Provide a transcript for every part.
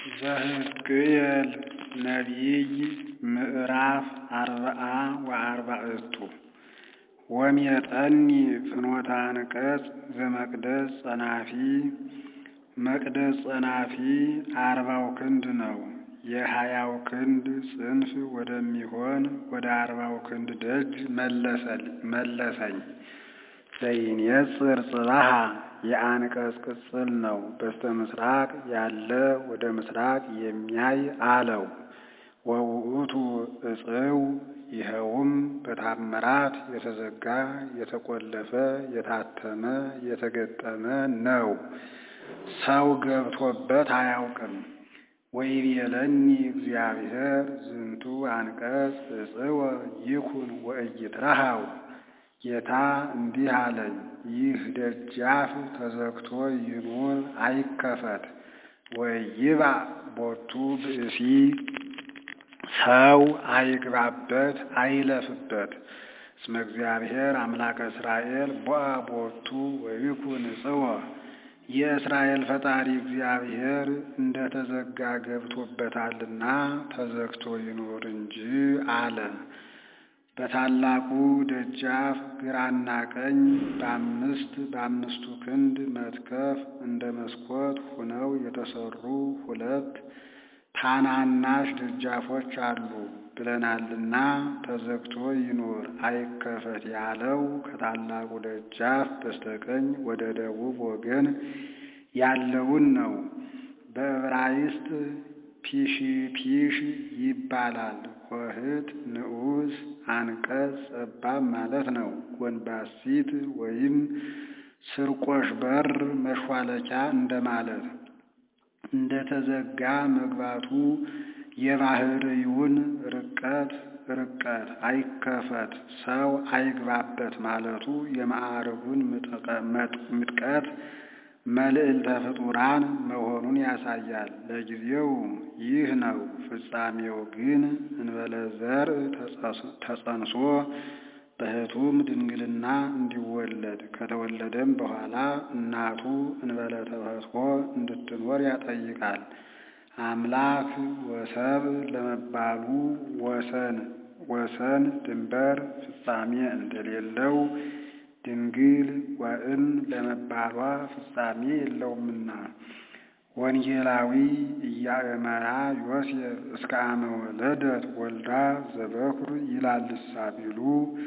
ዘሕዝቅኤል ነቢይ ምዕራፍ አርብዓ ወአርባዕቱ ወሜጠኒ ፍኖተ አንቀጽ ዘመቅደስ ጸናፊ መቅደስ ጸናፊ አርባው ክንድ ነው። የሀያው ክንድ ጽንፍ ወደሚሆን ወደ አርባው ክንድ ደጅ መለሰኝ። ዘይኔጽር ጽባሃ የአንቀጽ ቅጽል ነው። በስተ ምስራቅ ያለ ወደ ምስራቅ የሚያይ አለው። ወውእቱ እጽው ይኸውም በታምራት የተዘጋ የተቆለፈ የታተመ የተገጠመ ነው። ሰው ገብቶበት አያውቅም። ወይቤለኒ እግዚአብሔር ዝንቱ አንቀጽ እጽወ ይኩን ወኢይትረሃው ጌታ እንዲህ አለኝ፣ ይህ ደጃፍ ተዘግቶ ይኑር አይከፈት። ወይባእ ቦቱ ብእሲ ሰው አይግባበት አይለፍበት። እስመ እግዚአብሔር አምላከ እስራኤል ቦአ ቦቱ ወይኩን እጽወ የእስራኤል ፈጣሪ እግዚአብሔር እንደ ተዘጋ ገብቶበታልና ተዘግቶ ይኑር እንጂ አለ። በታላቁ ደጃፍ ግራና ቀኝ በአምስት በአምስቱ ክንድ መትከፍ እንደ መስኮት ሆነው የተሰሩ ሁለት ታናናሽ ደጃፎች አሉ ብለናልና ተዘግቶ ይኑር አይከፈት ያለው ከታላቁ ደጃፍ በስተቀኝ ወደ ደቡብ ወገን ያለውን ነው። በዕብራይስጥ ፒሽፒሽ ይባላል። ሆህት ንዑስ አንቀጽ ጠባብ ማለት ነው። ጎንባሲት ወይም ስርቆሽ በር መሿለኪያ እንደማለት እንደ ተዘጋ መግባቱ የባህርይውን ርቀት ርቀት አይከፈት ሰው አይግባበት ማለቱ የማዕርጉን ምጥቀት መልዕልተ ፍጡራን መሆኑን ያሳያል። ለጊዜው ይህ ነው። ፍጻሜው ግን እንበለ ዘርእ ተጸንሶ በሕቱም ድንግልና እንዲወለድ ከተወለደም በኋላ እናቱ እንበለ ተፈትሖ እንድትኖር ያጠይቃል። አምላክ ወሰብ ለመባሉ ወሰን ወሰን ድንበር ፍጻሜ እንደሌለው ድንግል ወእም ለመባሏ ፍጻሜ የለውምና ወንጌላዊ ኢያእመራ ዮሴፍ እስከ አመ ወለደት ወልዳ ዘበኩር ይላልሳ ቢሉ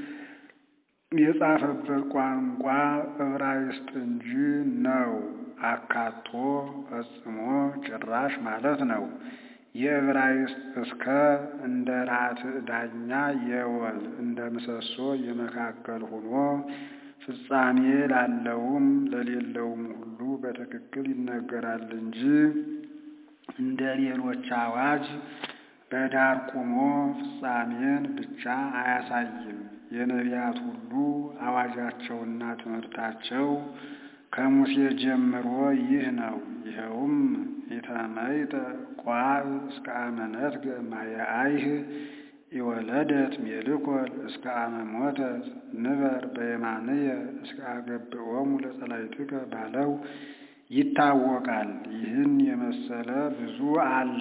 የጻፈበት ቋንቋ ዕብራይስጥ እንጂ ነው። አካቶ ፈጽሞ ጭራሽ ማለት ነው። የዕብራይስጥ እስከ እንደ ራትዕ ዳኛ የወል እንደ ምሰሶ የመካከል ሆኖ ፍጻሜ ላለውም ለሌለውም ሁሉ በትክክል ይነገራል እንጂ እንደ ሌሎች አዋጅ በዳር ቆሞ ፍጻሜን ብቻ አያሳይም። የነቢያት ሁሉ አዋጃቸውና ትምህርታቸው ከሙሴ ጀምሮ ይህ ነው። ይኸውም ኢተመይጠ ቋዕ እስከ አመ ነትገ ማየአይህ የወለደት ሜልኮል እስከ አመ ሞተት ንበር በየማንየ እስከ አገብኦሙ ለጸላይትከ ባለው ይታወቃል። ይህን የመሰለ ብዙ አለ።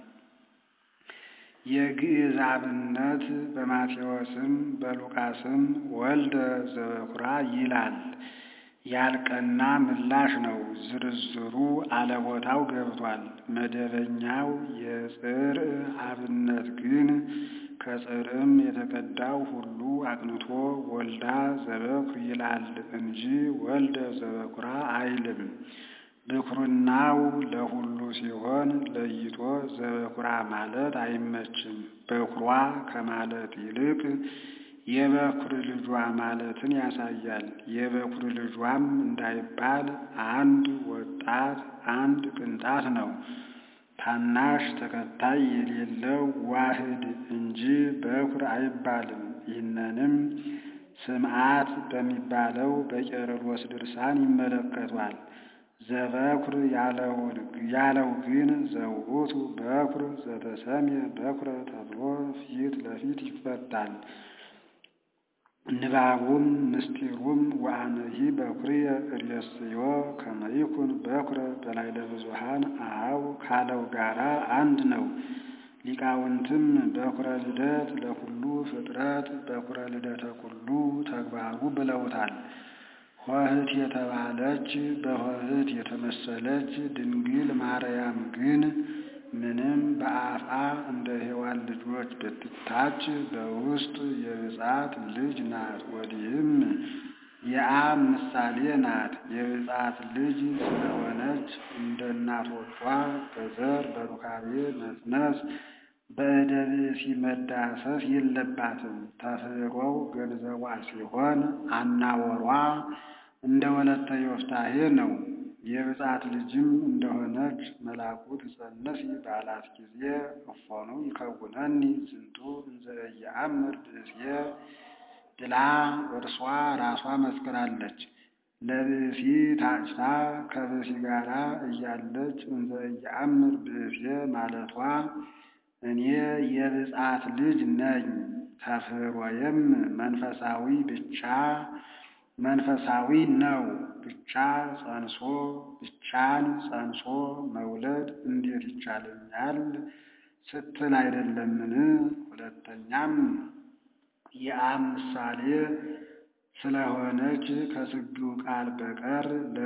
የግዕዝ አብነት በማቴዎስም በሉቃስም ወልደ ዘበኩራ ይላል። ያልቀና ምላሽ ነው። ዝርዝሩ አለቦታው ገብቷል። መደበኛው የጽርዕ አብነት ግን ከጽርዕም የተቀዳው ሁሉ አቅንቶ ወልዳ ዘበኩር ይላል እንጂ ወልደ ዘበኩራ አይልም። ብኩርናው ለሁሉ ሲሆን ለይቶ ዘበኩራ ማለት አይመችም። በኩሯ ከማለት ይልቅ የበኩር ልጇ ማለትን ያሳያል። የበኩር ልጇም እንዳይባል አንድ ወጣት አንድ ቅንጣት ነው። ታናሽ ተከታይ የሌለው ዋህድ እንጂ በኩር አይባልም። ይህንንም ስምዓት በሚባለው በቄርሎስ ድርሳን ይመለከቷል። ዘበኩር ያለው ግን ዘውእቱ በኩር ዘተሰምየ በኩረ ተብሎ ፊት ለፊት ይፈታል። ንባቡም ምስጢሩም ወአነሂ በኩርየ እሬስዮ ከመ ይኩን በኩረ በላዕለ ብዙኃን አኀው ካለው ጋራ አንድ ነው። ሊቃውንትም በኩረ ልደት ለኩሉ ፍጥረት በኩረ ልደተ ኩሉ ተግባሩ ብለውታል። ኆኅት የተባለች በኆኅት የተመሰለች ድንግል ማርያም ግን ምንም በአፍአ እንደ ሔዋን ልጆች ብትታች በውስጥ የብፅዓት ልጅ ናት። ወዲህም የአብ ምሳሌ ናት። የብፅዓት ልጅ ስለሆነች እንደ እናቶቿ በዘር በሩካቤ መፅነስ በዕደ ብእሲ መዳሰስ የለባትም። ተፍሕሮው ገንዘቧ ሲሆን አናወሯ እንደ ወለተ ዮፍታሔ ነው። የብፅዓት ልጅም እንደሆነች መልአኩ ትፀንሲ ባላት ጊዜ እፎኑ ይከውነኒ ዝንቱ እንዘ ኢየአምር ብእስየ ብላ እርሷ ራሷ መስክራለች። ለብእሲ ታጭታ ከብእሲ ጋራ እያለች እንዘ ኢየአምር ብእስየ ማለቷ እኔ የብፅዓት ልጅ ነኝ፣ ተፍሕሮዬም መንፈሳዊ ብቻ መንፈሳዊ ነው ብቻ ጸንሶ ብቻን ጸንሶ መውለድ እንዴት ይቻለኛል ስትል አይደለምን? ሁለተኛም የአብ ምሳሌ ስለሆነች ከስግው ቃል በቀር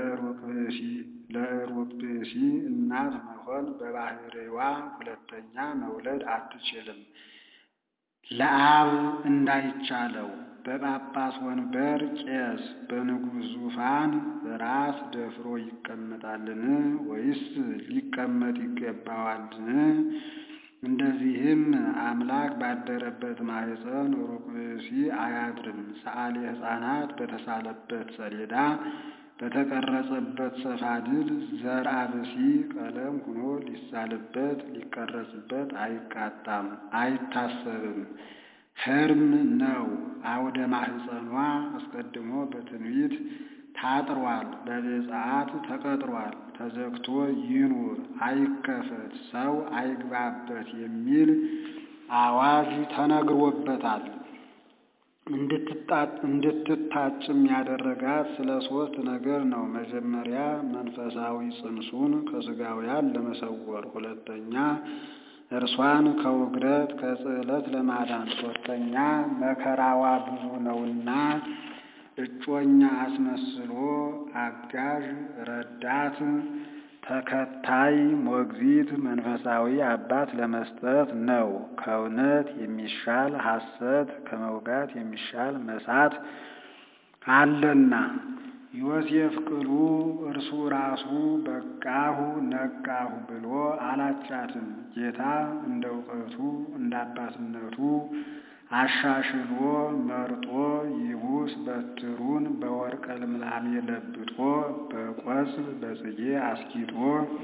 ለዕሩቅ ብእሲ እናት መሆን በባሕርይዋ ሁለተኛ መውለድ አትችልም። ለአብ እንዳይቻለው በጳጳስ ወንበር ቄስ በንጉሥ ዙፋን ራስ ደፍሮ ይቀመጣልን? ወይስ ሊቀመጥ ይገባዋልን? እንደዚህም አምላክ ባደረበት ማኅፀን ሩቅ ብእሲ አያድርም። ሰዓሊ ሕፃናት በተሳለበት ሰሌዳ በተቀረጸበት ሰፋድል ዘርአ ብእሲ ቀለም ሆኖ ሊሳልበት ሊቀረጽበት አይቃጣም፣ አይታሰብም። ሕርም ነው። አውደ ማኅፀኗ አስቀድሞ በትንቢት ታጥሯል፣ በብፅዓት ተቀጥሯል። ተዘግቶ ይኑር አይከፈት፣ ሰው አይግባበት የሚል አዋጅ ተነግሮበታል። እንድትታጭም ያደረጋት ስለ ሦስት ነገር ነው። መጀመሪያ መንፈሳዊ ጽንሱን ከሥጋውያን ለመሰወር፣ ሁለተኛ እርሷን ከውግረት ከጽዕለት ለማዳን፣ ሦስተኛ መከራዋ ብዙ ነውና እጮኛ አስመስሎ አጋዥ ረዳት ተከታይ ሞግዚት መንፈሳዊ አባት ለመስጠት ነው። ከእውነት የሚሻል ሐሰት ከመውጋት የሚሻል መሳት አለና። ዮሴፍ ቅሉ እርሱ ራሱ በቃሁ ነቃሁ ብሎ አላጫትም። ጌታ እንደ እውቀቱ እንደ አባትነቱ አሻሽሎ መርጦ ይቡስ በትሩን በወርቀ ልምላሜ ለብጦ በቆጽል በጽጌ አስጊጦ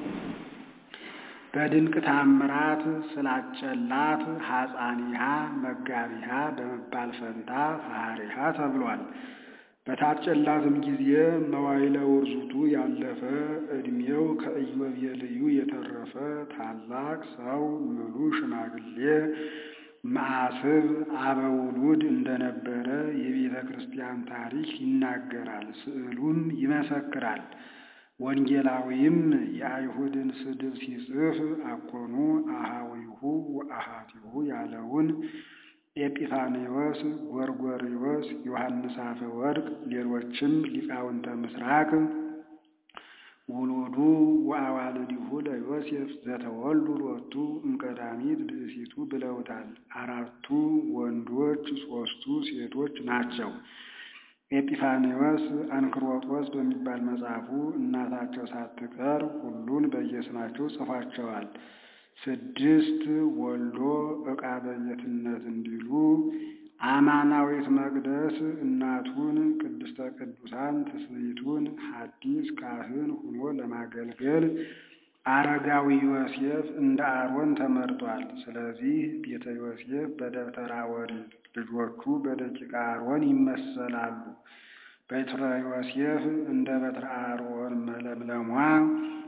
በድንቅ ታምራት ስላጨላት ሐፃኒሃ መጋቢሃ በመባል ፈንታ ፈሃሪሃ ተብሏል። በታጨላትም ጊዜ መዋዕለ ውርዙቱ ያለፈ ዕድሜው ከኢዮቤልዩ የተረፈ ታላቅ ሰው ምሉ ሽማግሌ መዓስብ አበውሉድ እንደነበረ የቤተ ክርስቲያን ታሪክ ይናገራል፣ ስዕሉም ይመሰክራል። ወንጌላዊም የአይሁድን ስድብ ሲጽፍ አኮኑ አሃዊሁ ወአሃቲሁ ያለውን ኤጲፋኔዎስ፣ ጎርጎርዮስ፣ ዮሐንስ አፈወርቅ ሌሎችም ሊቃውንተ ምስራቅ ውሉዱ ወአዋልዲሁ ለዮሴፍ ዘተወልዱ ሎቱ እምቀዳሚት ብእሲቱ ብለውታል። አራቱ ወንዶች ሦስቱ ሴቶች ናቸው። ኤጲፋኔዎስ አንክሮጦስ በሚባል መጽሐፉ እናታቸው ሳትቀር ሁሉን በየስማቸው ጽፏቸዋል። ስድስት ወልዶ ዕቃ በየትነት እንዲሉ አማናዊት መቅደስ እናቱን ቅድስተ ቅዱሳን ትስብእቱን ሐዲስ ካህን ሆኖ ለማገልገል አረጋዊ ዮሴፍ እንደ አሮን ተመርጧል። ስለዚህ ቤተ ዮሴፍ በደብተራ ኦሪት፣ ልጆቹ በደቂቀ አሮን ይመሰላሉ። በትረ ዮሴፍ እንደ በትረ አሮን መለምለሟ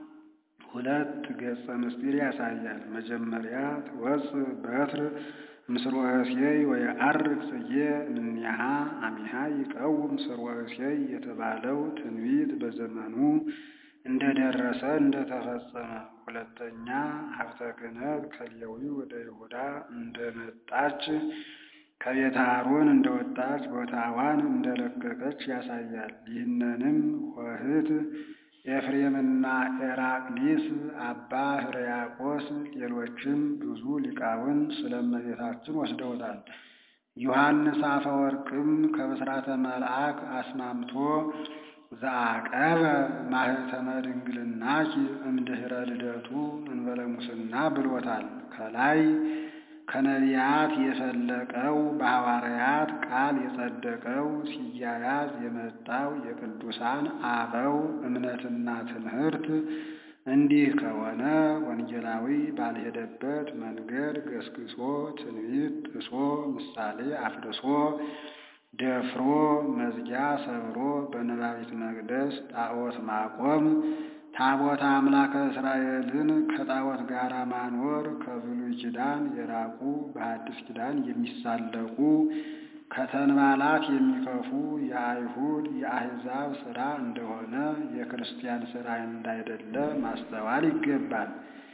ሁለት ገጸ ምስጢር ያሳያል። መጀመሪያ ትወፅእ በትር ምስርወ እሴይ ወየዐርግ ጽጌ እምኔሃ አሚሃ ይቀውም ምስርወ እሴይ የተባለው ትንቢት በዘመኑ እንደደረሰ እንደተፈጸመ፣ ሁለተኛ ሀብተ ክህነት ከሌዊ ወደ ይሁዳ እንደመጣች ከቤተ አሮን እንደወጣች ቦታዋን እንደለቀቀች ያሳያል። ይህንንም ኆኅት ኤፍሬምና ኤራቅሊስ፣ አባ ሕርያቆስ፣ ሌሎችም ብዙ ሊቃውንት ስለ እመቤታችን ወስደውታል። ዮሐንስ አፈወርቅም ከብስራተ መልአክ አስማምቶ ዘአቀበ ማኅተመ ድንግልናኪ እምድኅረ ልደቱ እንበለ ሙስና ብሎታል። ከላይ ከነቢያት የፈለቀው በሐዋርያት ቃል የጸደቀው ሲያያዝ የመጣው የቅዱሳን አበው እምነትና ትምህርት እንዲህ ከሆነ ወንጌላዊ ባልሄደበት መንገድ ገስግሶ ትንቢት ጥሶ ምሳሌ አፍርሶ ደፍሮ መዝጊያ ሰብሮ በነባቢት መቅደስ ጣዖት ማቆም ታቦተ አምላከ እስራኤልን ከጣዖት ጋር ማኖር ከብሉይ ኪዳን የራቁ በሐዲስ ኪዳን የሚሳለቁ ከተንባላት የሚከፉ የአይሁድ የአሕዛብ ሥራ እንደሆነ የክርስቲያን ሥራ እንዳይደለ ማስተዋል ይገባል።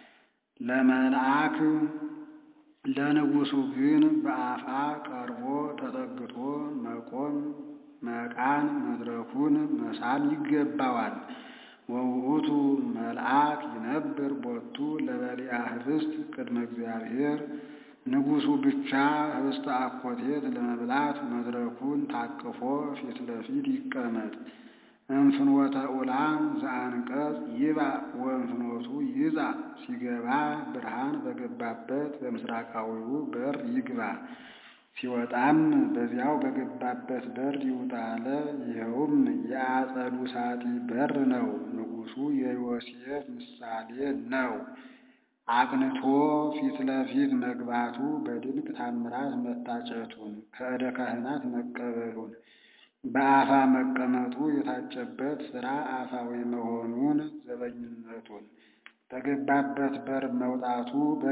ለመልአክ ለንጉሡ ግን በአፋ ቀርቦ ተጠግቶ መቆም መቃን መድረኩን መሳም ይገባዋል። ወውእቱ መልአክ ይነብር ቦቱ ለበሊአ ኅብስት ቅድመ እግዚአብሔር ንጉሡ ብቻ ኅብስተ አኮቴት ለመብላት መድረኩን ታቅፎ ፊት ለፊት ይቀመጥ። እንፍኖተ ኡላም ዘአንቀጽ ይባእ ወእንፍኖቱ ይጻእ ሲገባ ብርሃን በገባበት በምስራቃዊው በር ይግባ፣ ሲወጣም በዚያው በገባበት በር ይውጣ አለ። ይኸውም የአጸዱ ሳጢ በር ነው። ንጉሡ የዮሴፍ ምሳሌ ነው። አቅንቶ ፊት ለፊት መግባቱ በድንቅ ታምራት መታጨቱን ከእደ ካህናት መቀበሉን በአፋ መቀመጡ የታጨበት ሥራ አፋዊ መሆኑን ዘበኝነቱን በገባበት በር መውጣቱ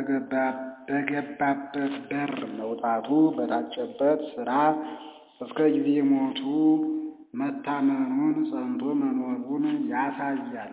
በገባበት በር መውጣቱ በታጨበት ሥራ እስከ ጊዜ ሞቱ መታመኑን ጸንቶ መኖሩን ያሳያል።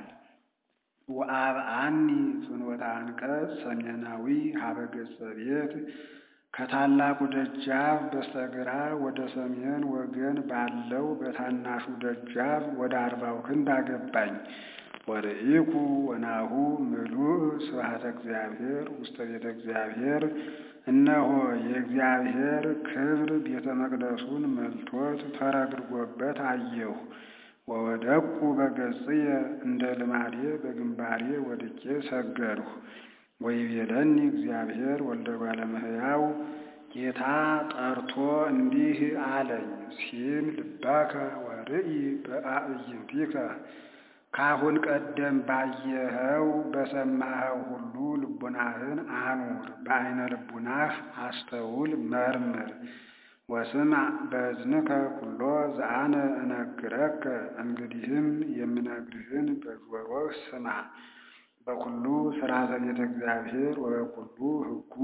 ወአብአኒ ፍኖተ አንቀጽ ሰሜናዊ ሀበ ገጸ ቤት ከታላቁ ደጃፍ በስተግራ ወደ ሰሜን ወገን ባለው በታናሹ ደጃፍ ወደ አርባው ክንድ አገባኝ። ወርኢኩ ወናሁ ምሉእ ስብሐተ እግዚአብሔር ውስተ ቤተ እግዚአብሔር፣ እነሆ የእግዚአብሔር ክብር ቤተ መቅደሱን መልቶት ተረግርጎበት አየሁ። ወወደቁ በገጽየ እንደ ልማዴ በግንባሬ ወድቄ ሰገድሁ። ወይቤለኒ እግዚአብሔር ወልደ እጓለ እመሕያው ጌታ ጠርቶ እንዲህ አለኝ፣ ሲም ልባከ ወርኢ በአዕይንቲከ ካሁን ቀደም ባየኸው በሰማኸው ሁሉ ልቡናህን አኑር፣ በዐይነ ልቡናህ አስተውል፣ መርምር። ወስምዕ በእዝንከ ኩሎ ዘአነ እነግረከ፣ እንግዲህም የምነግርህን በጆሮህ ስማ። በኩሉ ሥርዓተ ቤተ እግዚአብሔር ወበኩሉ ሕጉ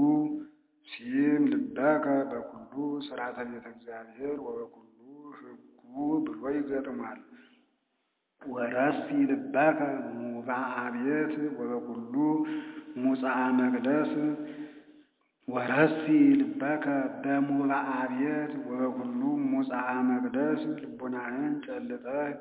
ሲም ልበከ በኩሉ ሥርዓተ ቤተ እግዚአብሔር ወበኩሉ ሕጉ ብሎ ይገጥሟል። ወረሲ ልበከ ሙባአ ቤት ወበኩሉ ሙጻአ መቅደስ ወረሲ ልበከ በሙባአ ቤት ወበኩሉ ሙጻአ መቅደስ ልቡናህን ጨልጠህ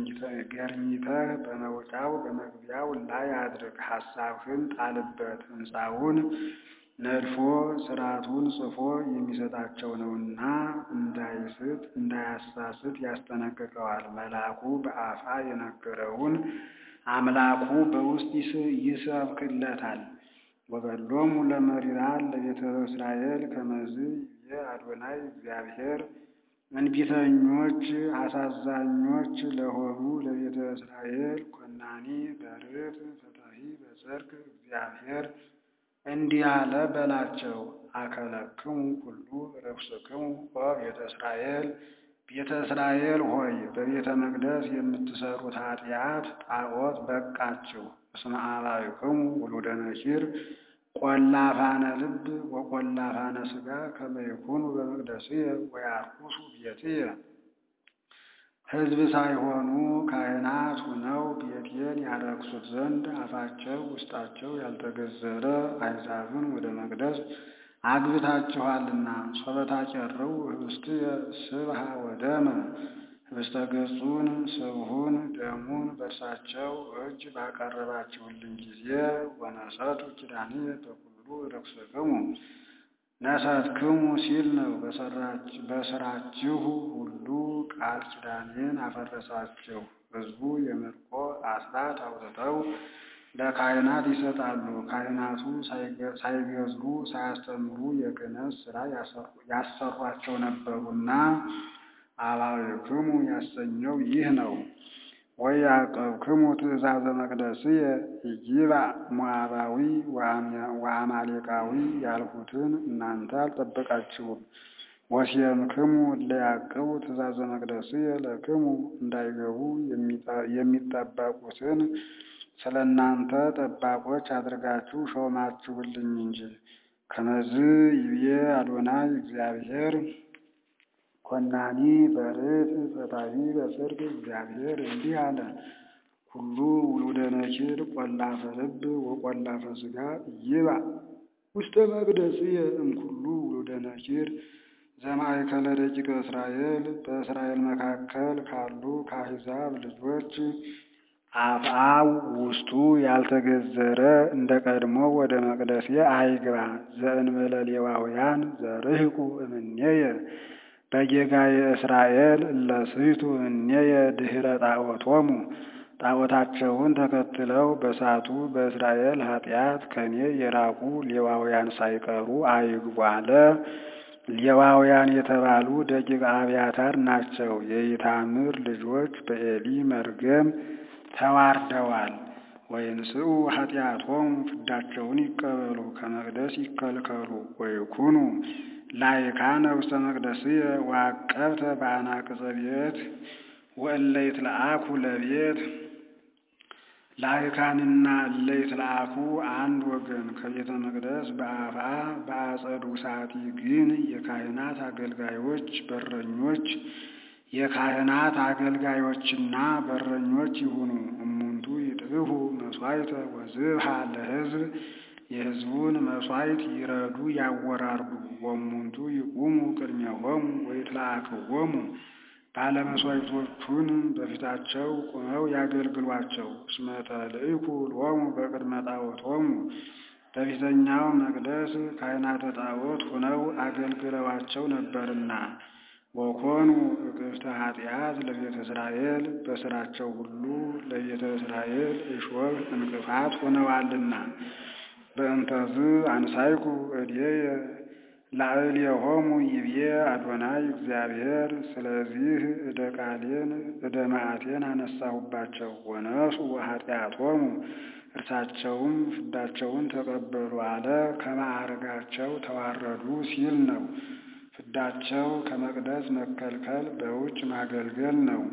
ገርኝተህ በመውጫው በመግቢያው ላይ አድርግ። ሐሳብህን ጣልበት። ሕንፃውን ነድፎ ሥርዓቱን ጽፎ የሚሰጣቸው ነውና እንዳይስት እንዳያሳስት ያስጠነቅቀዋል። መልአኩ በአፋ የነገረውን አምላኩ በውስጥ ይሰብክለታል። ወበሎሙ ለመሪራን ለቤተ እስራኤል ከመዝ ይቤ አዶናይ እግዚአብሔር እንቢተኞች አሳዛኞች ለሆኑ ለቤተ እስራኤል ኮናኒ በርት ፈታሒ በጽድቅ እግዚአብሔር እንዲህ አለ በላቸው። አከለክሙ ሁሉ ርኩስክሙ ቤተ እስራኤል ቤተ እስራኤል ሆይ በቤተ መቅደስ የምትሰሩት ኃጢአት ጣዖት በቃችሁ። እስመ አባይክሙ ውሉደ ነኪር ቆላፋነ ልብ ወቆላፋነ ሥጋ ከመ ይኩኑ በመቅደስየ ወያርኩሱ ቤትየ ሕዝብ ሳይሆኑ ካህናት ሁነው ቤቴን ያረክሱት ዘንድ አፋቸው ውስጣቸው ያልተገዘረ አሕዛብን ወደ መቅደስ አግብታችኋልና። ሶበታጨርው ህብስትየ ስብሐ ወደመ ህብስተ ገጹን ስብሑን ደሙን በእርሳቸው እጅ ባቀረባችሁልኝ ጊዜ ወነሰቱ ኪዳንየ በኩሉ ርክስክሙ ነሰትክሙ ሲል ነው። በስራችሁ ሁሉ ቃል ኪዳኔን አፈረሳችሁ። ሕዝቡ የምርኮ አስራት አውጥተው ለካህናት ይሰጣሉ። ካህናቱ ሳይገዝሩ ሳያስተምሩ የክህነት ሥራ ያሰሯቸው ነበሩና አባብክሙ ያሰኘው ይህ ነው። ወያዕቀብክሙ ትእዛዘ መቅደስየ ኢይባእ ሞዓባዊ ወአማሌቃዊ ያልሁትን እናንተ አልጠበቃችሁም። ወሴምክሙ እለ ያዕቅቡ ትእዛዘ መቅደስየ ለክሙ እንዳይገቡ የሚጠበቁትን ስለ እናንተ ጠባቆች አድርጋችሁ ሾማችሁልኝ እንጂ። ከመዝ ይብዬ አዶናይ እግዚአብሔር ኮናኒ በርት ፈታሒ በጽድቅ እግዚአብሔር እንዲህ አለ። ኩሉ ውሉደ ነኪር ቆላፈ ልብ ወቆላፈ ሥጋ ይባእ ውስተ መቅደስየ እምኩሉ ውሉደ ነኪር ዘማእከለ ደቂቀ እስራኤል በእስራኤል መካከል ካሉ ከአሕዛብ ልጆች አፍአው ውስጡ ያልተገዘረ እንደ ቀድሞ ወደ መቅደሴ አይግባ። ዘእንበለ ሌዋውያን ዘርህቁ እምኔየ በጌጋየ እስራኤል እለስሕቱ እምኔየ ድኅረ ጣዖቶሙ ጣዖታቸውን ተከትለው በሳቱ በእስራኤል ኃጢአት ከኔ የራቁ ሌዋውያን ሳይቀሩ አይግቡ አለ። ሌዋውያን የተባሉ ደቂቀ አብያታር ናቸው። የኢታምር ልጆች በኤሊ መርገም ተዋርደዋል። ወይንስኡ ኃጢአቶሙ ፍዳቸውን ይቀበሉ ከመቅደስ ይከልከሉ። ወይኩኑ ላይካነ ውስተ መቅደስየ ወዐቀብተ በአናቅጸ ቤት ወእለ ይትለአኩ ለቤት ላይካንና እለ ይትለአኩ አንድ ወገን ከቤተ መቅደስ በአፍአ በአጸዱ ሳቲ ግን የካህናት አገልጋዮች በረኞች የካህናት አገልጋዮችና በረኞች ይሁኑ። እሙንቱ ይጥብሑ መሥዋዕተ ወዝብሐ ለሕዝብ የሕዝቡን መሥዋዕት ይረዱ ያወራርዱ። ወእሙንቱ ይቁሙ ቅድሜሆሙ ወይትለአክዎሙ ባለመሥዋዕቶቹን በፊታቸው ቁመው ያገልግሏቸው። እስመ ተልእኩ ሎሙ በቅድመ ጣዖቶሙ በፊተኛው መቅደስ ካህናተ ጣዖት ሆነው አገልግለዋቸው ነበርና። ወኮኑ እቅፍተ ኃጢአት ለቤተ እስራኤል በሥራቸው ሁሉ ለቤተ እስራኤል እሾህ እንቅፋት ሆነዋልና። በእንተዝ አንሳይኩ እዴየ ላዕሌሆሙ ይብዬ አዶናይ እግዚአብሔር። ስለዚህ እደ ቃሌን እደ መዓቴን አነሳሁባቸው። ወነሱ ኃጢአቶሙ እርሳቸውም ፍዳቸውን ተቀበሉ አለ። ከማዕርጋቸው ተዋረዱ ሲል ነው። ፍዳቸው ከመቅደስ መከልከል በውጭ ማገልገል ነው።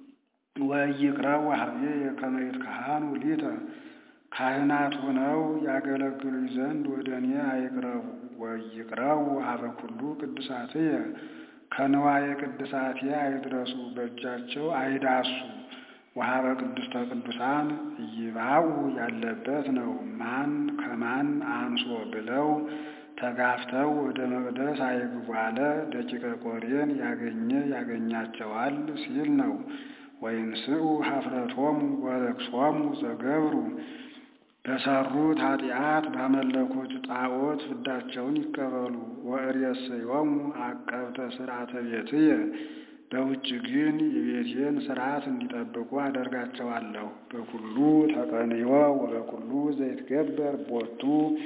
ወኢይቅረቡ ኀቤየ ከመ ይትከሃኑ ሊተ ካህናት ሆነው ያገለግሉኝ ዘንድ ወደ እኔ አይቅረቡ። ወኢይቅረቡ ኀበ ኩሉ ቅድሳትየ ከንዋየ ቅድሳቴ አይድረሱ፣ በእጃቸው አይዳሱ። ወኀበ ቅድስተ ቅዱሳን ኢይባኡ ያለበት ነው። ማን ከማን አንሶ ብለው ተጋፍተው ወደ መቅደስ አይግቡ አለ። ደቂቀ ቆሬን ያገኘ ያገኛቸዋል ሲል ነው። ወይንስኡ ኀፍረቶሙ ወርክሶሙ ዘገብሩ በሰሩት ኃጢአት ባመለኩት ጣዖት ፍዳቸውን ይቀበሉ። ወእሬሰዮሙ ዐቀብተ ሥርዓተ ቤትየ በውጭ ግን የቤቴን ሥርዓት እንዲጠብቁ አደርጋቸዋለሁ። በኩሉ ተቀንዮ ወበኩሉ ዘይትገበር ቦቱ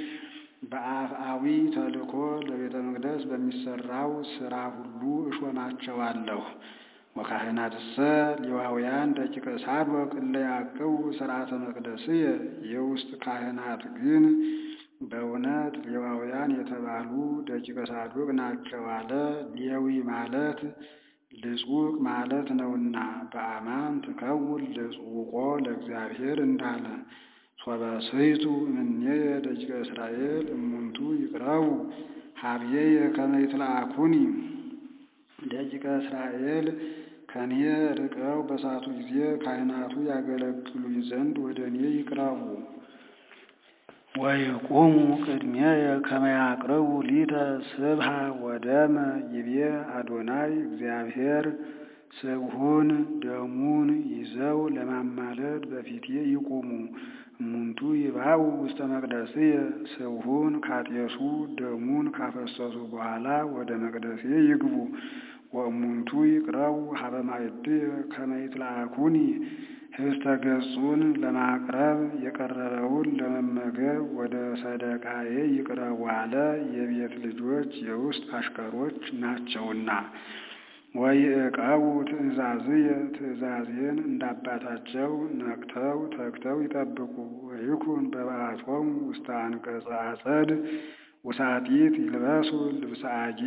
በአፍአዊ ተልእኮ ለቤተ መቅደስ በሚሠራው ሥራ ሁሉ እሾማቸዋለሁ። ወካህናትሰ ሌዋውያን ደቂቀ ሳዶቅ እለ ያዕቅቡ ሥርዓተ መቅደስየ የውስጥ ካህናት ግን በእውነት ሌዋውያን የተባሉ ደቂቀ ሳዶቅ ናቸው አለ። ሌዊ ማለት ልጹቅ ማለት ነውና በአማን ትከውን ልጹቆ ለእግዚአብሔር እንዳለ ሶበ ስሕቱ እምኔየ ደቂቀ እስራኤል እሙንቱ ይቅረቡ ሀብዬየ ከመ ይትለአኩኒ ደቂቀ እስራኤል ከኔ ርቀው በሳቱ ጊዜ ካህናቱ ያገለግሉኝ ዘንድ ወደ እኔ ይቅረቡ። ወይቁሙ ቅድሜየ ከመ ያቅርቡ ሊተ ስብሐ ወደመ ይቤ አዶናይ እግዚአብሔር ስብሑን ደሙን ይዘው ለማማለድ በፊቴ ይቁሙ። እሙንቱ ይባኡ ውስተ መቅደስየ ስብሑን ካጤሱ ደሙን ካፈሰሱ በኋላ ወደ መቅደሴ ይግቡ። ወእሙንቱ ይቅረቡ ሀበ ማዕድየ ከመ ይትለአኩኒ ህብስተ ገጹን ለማቅረብ የቀረበውን ለመመገብ ወደ ሰደቃዬ ይቅረቡ አለ። የቤት ልጆች የውስጥ አሽከሮች ናቸውና። ወይዕቀቡ ትእዛዝየ ትእዛዜን እንዳባታቸው ነቅተው ተግተው ይጠብቁ። ወይኩን በበዓቶሙ ውስተ አንቀጸ አጸድ ውሳጢት ይልበሱ ልብሰ አጌ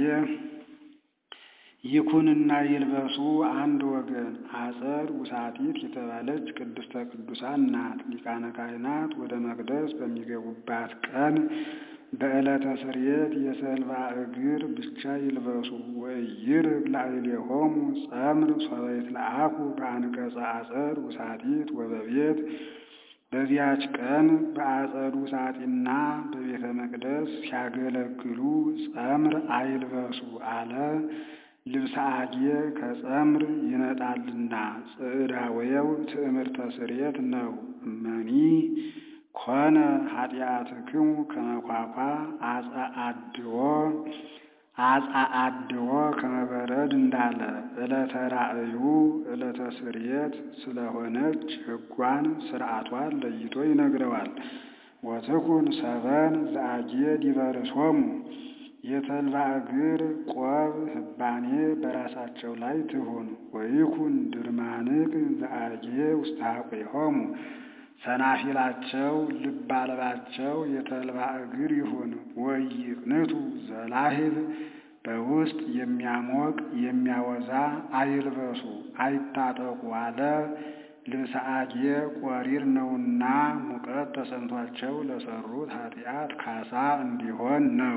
ይኩንና ይልበሱ አንድ ወገን። አጸድ ውሳጢት የተባለች ቅድስተ ቅዱሳን ናት። ሊቃነ ካህናት ወደ መቅደስ በሚገቡባት ቀን በዕለተ ስርየት የሰልባ እግር ብቻ ይልበሱ። ወኢይርግ ላዕሌሆሙ ጸምር ሶበ ይትለአኩ በአንቀጸ አጸድ ውሳጢት ወበቤት በዚያች ቀን በአጸዱ ውሳጢና በቤተ መቅደስ ሲያገለግሉ ጸምር አይልበሱ አለ። ልብሰ አጌ ከጸምር ይነጣልና ጽዕዳወየው ትዕምርተ ስርየት ነው። እመኒ ኮነ ኃጢአትክሙ ከመኳኳ አጸአድዎ አጸአድዎ ከመበረድ እንዳለ ዕለተ ራእዩ ዕለተ ስርየት ስለሆነች ሕጓን ስርዓቷን ለይቶ ይነግረዋል። ወትኩን ሰበን ዘአጌ ዲበርሶሙ የተልባ እግር ቆብ ህባኔ በራሳቸው ላይ ትሁን። ወይኩን ድርማንቅ ዘአጌ ውስተ ኀቁሆሙ ሰናፊላቸው ልብ አልባቸው የተልባ እግር ይሁን። ወይቅንቱ ዘላህብ በውስጥ የሚያሞቅ የሚያወዛ አይልበሱ አይታጠቁ አለ። ልብሰ አጌ ቆሪር ነውና ሙቀት ተሰምቷቸው ለሰሩት ኃጢአት ካሳ እንዲሆን ነው።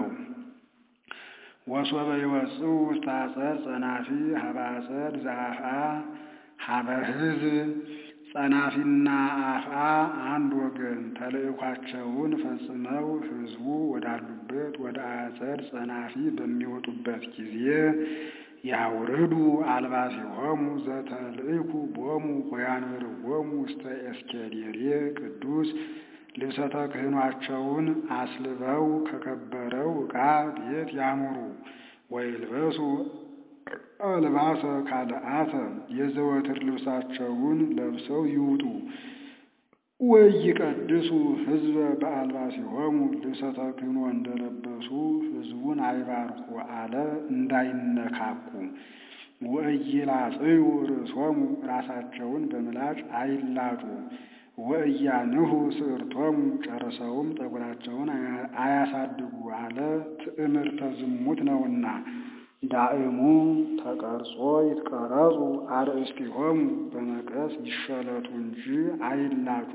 ወሶበ ይወጽኡ ውስተ አጸድ ጸናፊ ሀበ አጸድ ዘአፍአ ሀበ ሕዝብ ጸናፊና አፍአ አንድ ወገን ተልእኳቸውን ፈጽመው ሕዝቡ ወዳሉበት ወደ አጸድ ጸናፊ በሚወጡበት ጊዜ ያውርዱ አልባሲሆሙ ዘተልእኩ ቦሙ ወያንብርዎሙ ውስተ ኤስኬዴሬ ቅዱስ ልብሰ ተክህኗቸውን አስልበው ከከበረው ዕቃ ቤት ያሙሩ። ወይልበሱ አልባሰ ካልአተ የዘወትር ልብሳቸውን ለብሰው ይውጡ። ወይቀድሱ ሕዝበ በአልባሲሆሙ ልብሰ ተክህኖ እንደለበሱ ሕዝቡን አይባርኩ አለ እንዳይነካኩ። ወኢይላጽዩ ርእሶሙ ራሳቸውን በምላጭ አይላጩ። ወእያንሁ ስዕርቶሙ ጨርሰውም ጠጉራቸውን አያሳድጉ አለ ትዕምርተ ዝሙት ነውና። ዳእሙ ተቀርጾ ይትቀረጹ አርእስቲሆሙ በመቀስ ይሸለቱ እንጂ አይላጩ።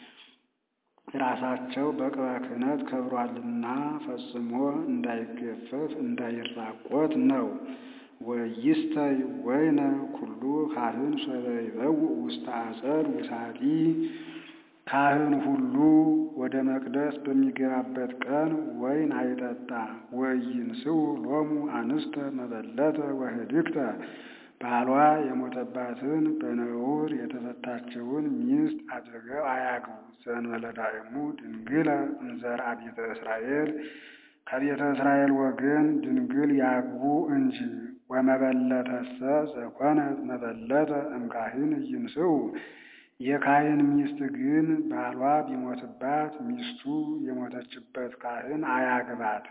ራሳቸው በቅባ ክህነት ከብሯልና ፈጽሞ እንዳይገፈፍ እንዳይራቆት ነው። ወይስተይ ወይነ ኩሉ ካህን ሶበ ይበውእ ውስተ አጸድ ውሳጢ ካህን ሁሉ ወደ መቅደስ በሚገባበት ቀን ወይን አይጠጣ። ወይንስኡ ሎሙ አንስተ መበለተ ወህድግተ ባሏ የሞተባትን በነውር የተፈታችውን ሚስት አድርገው አያግቡ። ዘእንበለ ዳእሙ ድንግለ እምዘርአ ቤተ እስራኤል ከቤተ እስራኤል ወገን ድንግል ያግቡ እንጂ። ወመበለተሰ ዘኮነት መበለተ እምካህን ይንስኡ የካህን ሚስት ግን ባሏ ቢሞትባት ሚስቱ የሞተችበት ካህን አያግባት።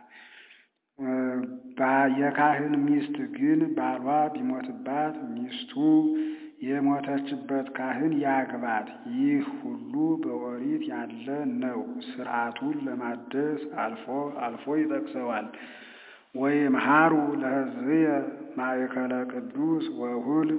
የካህን ሚስት ግን ባሏ ቢሞትባት ሚስቱ የሞተችበት ካህን ያግባት። ይህ ሁሉ በኦሪት ያለ ነው። ሥርዓቱን ለማደስ አልፎ አልፎ ይጠቅሰዋል። ወይምሃሩ ለሕዝብየ ማእከለ ቅዱስ ወሁል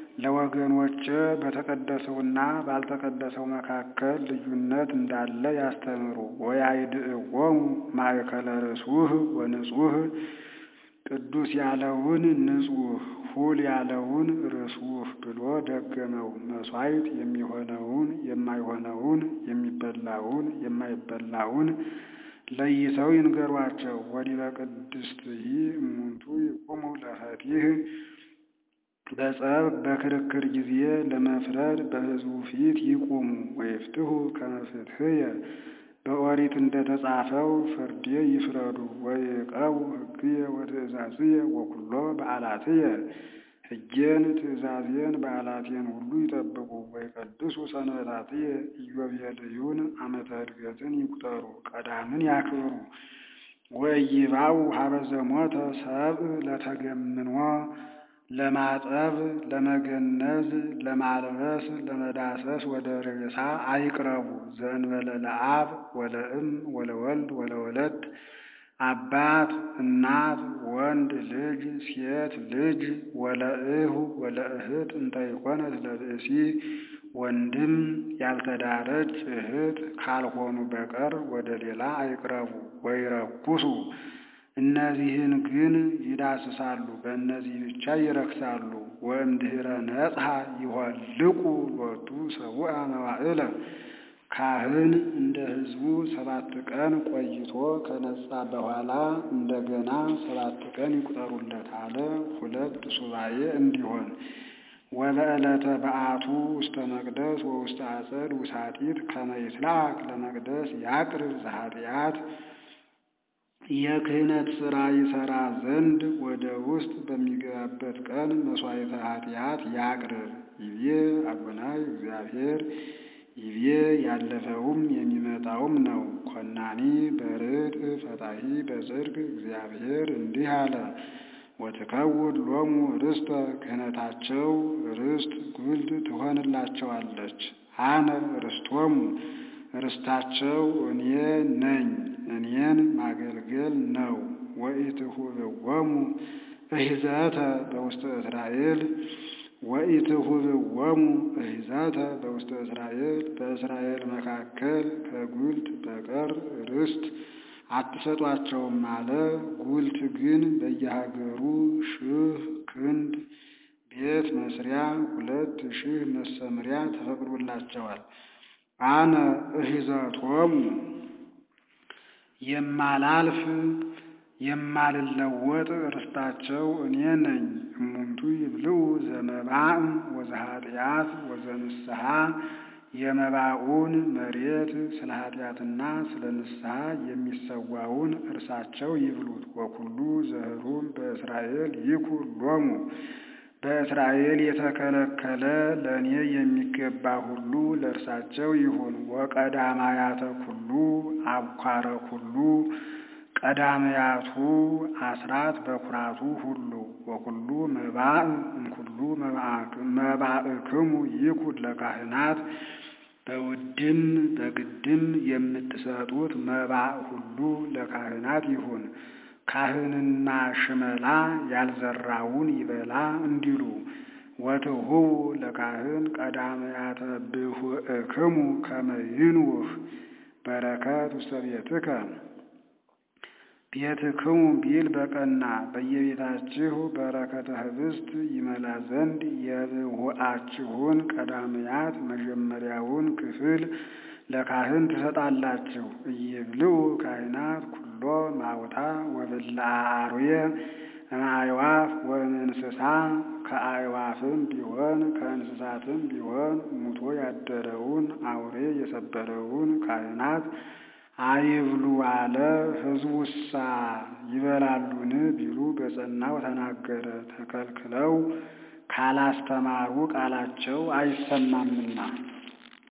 ለወገኖች በተቀደሰውና ባልተቀደሰው መካከል ልዩነት እንዳለ ያስተምሩ። ወያይድእዎሙ ማእከለ ርሱህ ወንጹህ ቅዱስ ያለውን ንጹህ ሁል ያለውን ርሱህ ብሎ ደገመው። መሥዋዕት የሚሆነውን የማይሆነውን የሚበላውን የማይበላውን ለይተው ይንገሯቸው። ወዲበ ቅድስትይ እሙንቱ ይቁሙ ለፈቲህ በጸብ በክርክር ጊዜ ለመፍረድ በሕዝቡ ፊት ይቁሙ። ወይፍትሑ ከመ ፍትሕየ በኦሪት እንደተጻፈው ፍርዴ ይፍረዱ። ወይዕቀቡ ሕግየ ወትእዛዝየ ወኩሎ በዓላትየ ሕጌን ትእዛዜን በዓላቴን ሁሉ ይጠብቁ። ወይቀድሱ ሰንበታትየ ኢዮቤልዩን ዓመተ ዕድገትን ይቁጠሩ፣ ቀዳምን ያክብሩ። ወኢይባኡ ሀበ ዘሞተ ሰብእ ለተገምኖ ለማጠብ ለመገነዝ ለማልበስ ለመዳሰስ ወደ ሬሳ አይቅረቡ። ዘእንበለ ለአብ ወለእም ወለወልድ ወለወለድ አባት እናት ወንድ ልጅ ሴት ልጅ ወለእሁ ወለእህት እንተ ይኮነት ለብእሲ ወንድም ያልተዳረች እህት ካልሆኑ በቀር ወደ ሌላ አይቅረቡ። ወይረኩሱ እነዚህን ግን ይዳስሳሉ፣ በእነዚህ ብቻ ይረክሳሉ። ወእምድኅረ ነጽሐ ይሆልቁ ሎቱ ሰቡአ መዋዕለ ካህን እንደ ሕዝቡ ሰባት ቀን ቆይቶ ከነጻ በኋላ እንደገና ሰባት ቀን ይቁጠሩለት አለ። ሁለት ሱባኤ እንዲሆን ወበዕለተ በዓቱ ውስተ መቅደስ ወውስተ አጸድ ውሳጢት ከመ ይትላክ ለመቅደስ ያቅርብ ዘኃጢአት የክህነት ሥራ ይሠራ ዘንድ ወደ ውስጥ በሚገባበት ቀን መሥዋዕተ ኃጢአት ያቅርብ። ይቤ አቡናይ እግዚአብሔር ይቤ ያለፈውም የሚመጣውም ነው። ኮናኒ በርድ ፈታሂ በጽድቅ እግዚአብሔር እንዲህ አለ። ወትከውድ ሎሙ ርስተ ክህነታቸው ርስት ጉልት ትሆንላቸዋለች። አነ ርስቶሙ ርስታቸው እኔ ነኝ፣ እኔን ማገልገል ነው። ወኢትሁብዎሙ እሂዘተ በውስተ እስራኤል ወኢትሁብዎሙ እሂዘተ በውስተ እስራኤል በእስራኤል መካከል ከጉልት በቀር ርስት አትሰጧቸውም አለ። ጉልት ግን በየሀገሩ ሺህ ክንድ ቤት መስሪያ ሁለት ሺህ መሰምሪያ ተፈቅዶላቸዋል። አነ እሂዘቶሙ የማላልፍ የማልለወጥ ርስታቸው እኔ ነኝ። እሙንቱ ይብልዑ ዘመባእ ወዘኃጢአት ወዘንስሐ የመባኡን መሬት ስለ ኃጢአትና ስለ ንስሐ የሚሰዋውን እርሳቸው ይብሉት። ወኩሉ ዘህሩም በእስራኤል ይኩን ሎሙ በእስራኤል የተከለከለ ለእኔ የሚገባ ሁሉ ለእርሳቸው ይሁን። ወቀዳማያተ ኩሉ አብኳረ ኩሉ ቀዳማያቱ አስራት በኩራቱ ሁሉ ወኩሉ መባእ እምኩሉ መባእክሙ ይኩን ለካህናት በውድም በግድም የምትሰጡት መባእ ሁሉ ለካህናት ይሁን። ካህንና ሽመላ ያልዘራውን ይበላ እንዲሉ ወትሁቡ ለካህን ቀዳማያተ ብሁእክሙ ከመ ይንውህ በረከት ውስተ ቤትከ ቤትክሙ ቢል በቀና በየቤታችሁ በረከተ ኅብስት ይመላ ዘንድ የብሁአችሁን ቀዳማያት መጀመሪያውን ክፍል ለካህን ትሰጣላችሁ። እይብልዑ ካህናት ኩሎ ማውታ ወብልዐ አርዌ እምአዕዋፍ ወእምእንስሳ ከአዕዋፍም ቢሆን ከእንስሳትም ቢሆን ሙቶ ያደረውን አውሬ የሰበረውን ካህናት አይብሉ አለ። ሕዝቡሳ ይበላሉን ቢሉ በጸናው ተናገረ። ተከልክለው ካላስተማሩ ቃላቸው አይሰማምና